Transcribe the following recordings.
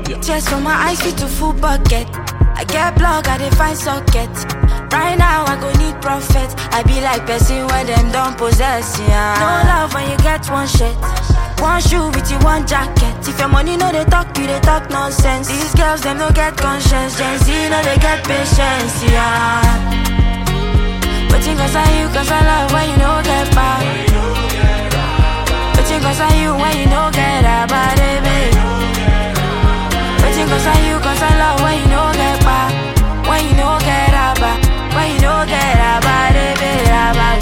Tears from my eyes fit to full bucket. I get plug, I dey find socket. Right now I go need profit. I be like person where them don't possess, yeah. No love when you get one shit. One shoe with you, one jacket. If your money no they talk, you they talk nonsense. These girls them no get conscience. Gen Z no they get patience, yeah. But you cause I you cause I love when you know get back. But you cause I you when you know get a body, baby. But you cause I you cause I love when you know get back. When you know get a back. When you know get a body, baby, a body.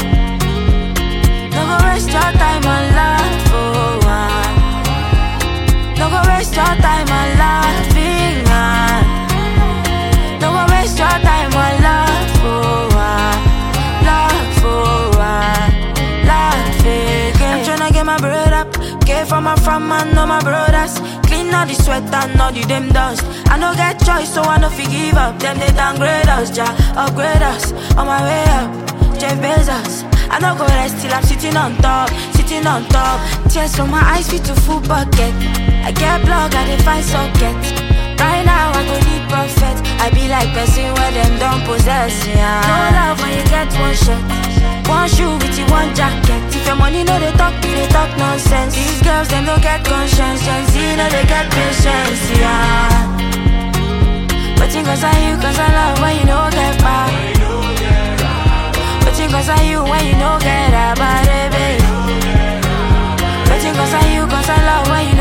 No go waste your time on love, oh, ah. No go waste your time on loving, ah. No go waste your time on love, oh, ah. Love, oh, ah. Love again. I'm tryna get my bread up. Get from my from man, know my brothers. Clean all the sweat and all the them dust. I no get choice, so I no fi give up. Them they downgrade us, ja, upgrade us. On my way up, Jeff Bezos. I no go rest till I'm sitting on top, sitting on top. Tears from my eyes fit to full bucket. I get plug, I dey find socket. Right now I go need profit. I be like person where them don't possess, yeah. No love when you get one shot. One shoe with you, one jacket. If your money no they talk, you they talk nonsense. These girls them no get conscience. Gen Z no they get patience, yeah. But you cause I you cause I love when you know get back. But you cause I you when you know get a body, baby. But you cause I you cause I love when you